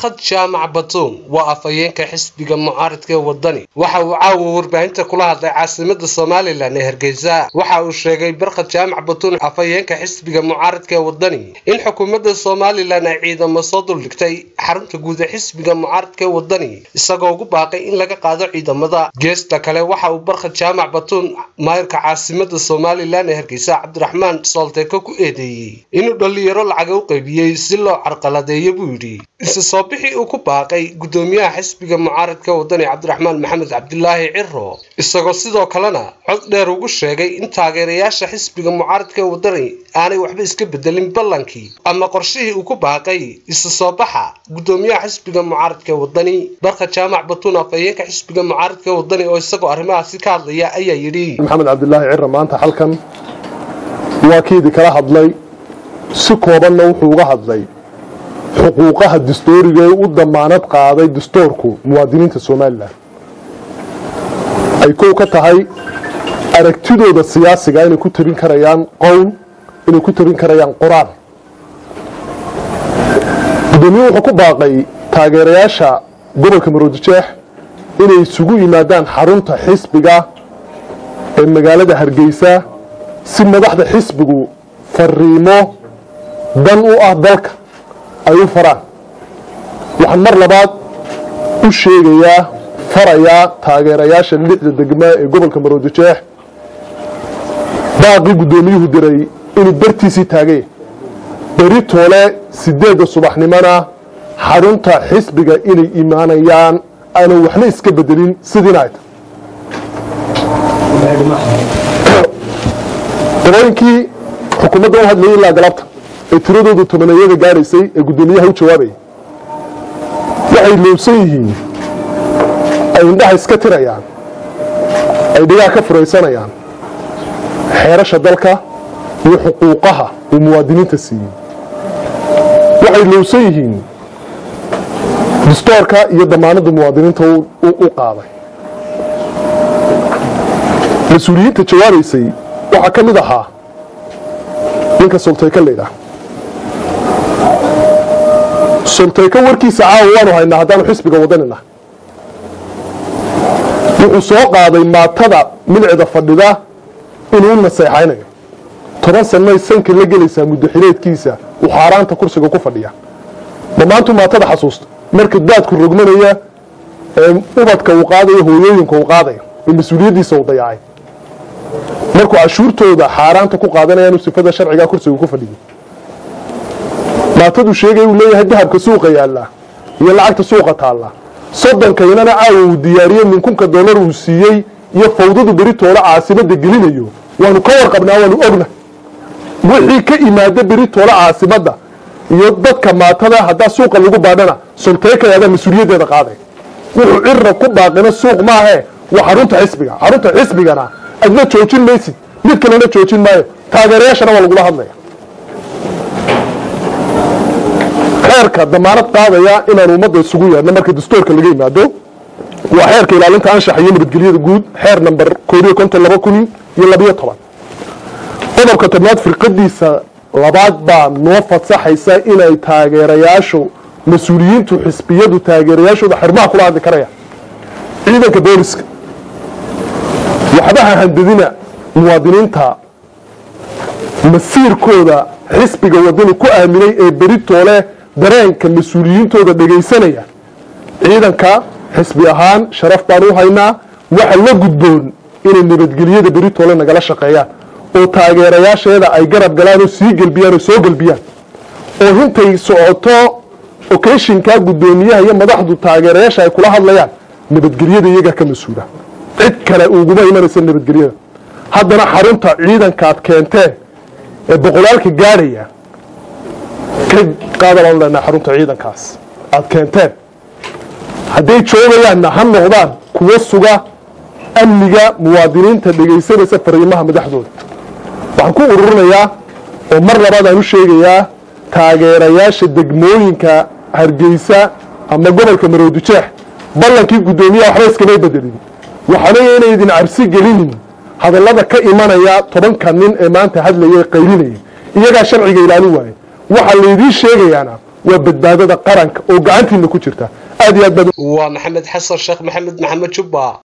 barkhad jaamac batuun waa afhayeenka xisbiga mucaaridka ee wadani waxa uu caawa warbaahinta kula hadlay caasimada somalilan ee hargeysa waxa uu sheegay barkhad jaamac batuun afhayeenka xisbiga mucaaridka ee wadani in xukuumadda somalilan ay ciidamo soo duldhigtay xarunta guud ee xisbiga mucaaridka ee wadani isagoo ugu baaqay in laga qaado ciidamada geesta kale waxa uu barkhad jaamac batuun maayirka caasimada somalilan ee hargeysa cabdiraxmaan soolteeko ku eedeeyey inuu dhallinyaro lacaga u qaybiyey si loo carqaladeeyo buu yidhi ise soo bixii uu ku baaqay guddoomiyaha xisbiga mucaaridka wadani cabdiraxmaan maxamed cabdilaahi ciro isagoo sidoo kalena cod dheer ugu sheegay in taageerayaasha xisbiga mucaaridka wadani aanay waxba iska bedelin ballankii ama qorshihii uu ku baaqay isa soo baxa guddoomiyaha xisbiga mucaaridka wadani barka jaamac batuun afhayeenka xisbiga mucaaridka wadani oo isagoo arrimahaasi ka hadlaya ayaa yidhi maxamed cabdilaahi ciro maanta halkan waa kiidii kala hadlay si koobanna wuxuu uga hadlay xuquuqaha dastooriga ee u damaanad qaaday dastoorku muwaadiniinta somalilan ay kow ka tahay aragtidooda siyaasiga inay ku tarin karayaan qowl inay ku tarin karayaan qor-aan guddoomiye wuxuu ku baaqay taageerayaasha gobolka maroodijeex inay isugu yimaadaan xarunta xisbiga ee magaalada hargeysa si madaxda xisbigu fariimo dan u ah dalka ay u faraan waxaan mar labaad u sheegayaa farayaa taageerayaasha lixda degma ee gobolka maroodijeex baaqii guddoomiyuhu diray inuu bartiisii taagay beri toole sideedda subaxnimona xarunta xisbiga inay imaanayaan aanan waxna iska bedelin sidiina ay tahay dabooyinkii xukuumadda u hadlayay ilaa galabta ee tiradoodu tobaneeyada gaadhaysay ee guddoomiyaha u jawaabayay waxay loobsan yihiin ay indhaha iska tirayaan ay dhigaha ka furaysanayaan xeerasha dalka iyo xuquuqaha uu muwaadiniinta siiyey waxay loobsan yihiin distoorka iyo damaanadda muwaadiniinta u qaaday mas-uuliyiinta jawaabaysay waxaa ka mid ahaa ninka sultayka laydhaah sultayka warkiisa caawa waanu haynaa haddaanu xisbiga wadanina wuxuu soo qaaday maatada milicda fadhida inuu u naseexaynayo toban sanay sanka la gelaysaa muddaxileedkiisa uu xaaraanta kursiga ku fadhiya ma maantu maatada xasuusta marka daadku rogmanaya ee ubadka uu qaadayo hooyooyinka uu qaadayo ee mas-uuliyaddiisa uu dayacay markuu cashuurtooda xaaraanta ku qaadanaya inuu sifada sharciga kursiga ku fadhiyo maatadu sheegay uu leeyahay dahabka suuqa yaallaa iyo lacagta suuqa taallaa sodonkaynana caawa uu diyaariyey minkunka dollar uu siiyey iyo fawdadu beritoola caasimada gelinayo waanu ka warqabnaa waanu ogna wixii ka imaada beritoola caasimadda iyo dadka maatada haddaa suuqa lagu baadhana solteekayaadaa mas-uuliyaddeeda qaaday wuxuu cira ku baaqina suuq maahe waa xarunta xisbiga xarunta xisbigana adna joojin maysid mid kalena joojin maayo taageerayaashana waa lagula hadlaya xeerka damaanad qaadaya inaan ummadda isugu yeedhno marka dastoorka laga yimaado waa xeerka ilaalinta anshaxa iyo nabadgelyada guud xeer namber koobiyo konton laba kun iyo labiyo toban qodobka tobnaad firqadiisa labaad baa noo fasaxaysa inay taageerayaashu mas-uuliyiintu xisbiyadu taageerayaashooda xirmaha kula hadli karaya ciidanka booliska waxbaha handadina muwaadiniinta masiirkooda xisbiga wadani ku aaminay ee beritoole dareenka mas-uuliyiintooda dhegaysanaya ciidanka xisbi ahaan sharaf baan u haynaa waxa la gudboon inay nabadgelyada beritoole nagala shaqeeyaan oo taageerayaasheeda ay garab galaan oo sii gelbiyaan oo soo gelbiyaan oo intay socoto okeshinka guddoomiyaha iyo madaxdu taageerayaasha ay kula hadlayaan nabadgelyada iyagaa ka mas-uula cid kale uguma imanaysa nabadgelyada haddana xarunta ciidankaad keenteen ee boqolaalka gaadhaya ka qaadalaan leenaha xarunta ciidankaas aad keenteen hadday joogayaanna ha noqdaan kuwa suga amniga muwaadiniinta dhegaysanaysa fariimaha madaxdooda waxaan ku ururinayaa oo mar labaad aan u sheegayaa taageerayaasha degmooyinka hargeysa ama gobolka maroodijeex ballankii guddoomiyaha waxba iskamay bedelin waxaana inay idin cabsi gelinin hadallada ka imanaya tobanka nin ee maanta hadlaya ee qaylinaya iyagaa sharciga ilaalin waaye waxaa laydiin sheegayaana waa badbaadada qaranka oo gacantiina ku jirta aad iyo aad baad waa maxamed xasan sheekh maxamed maxamed jubba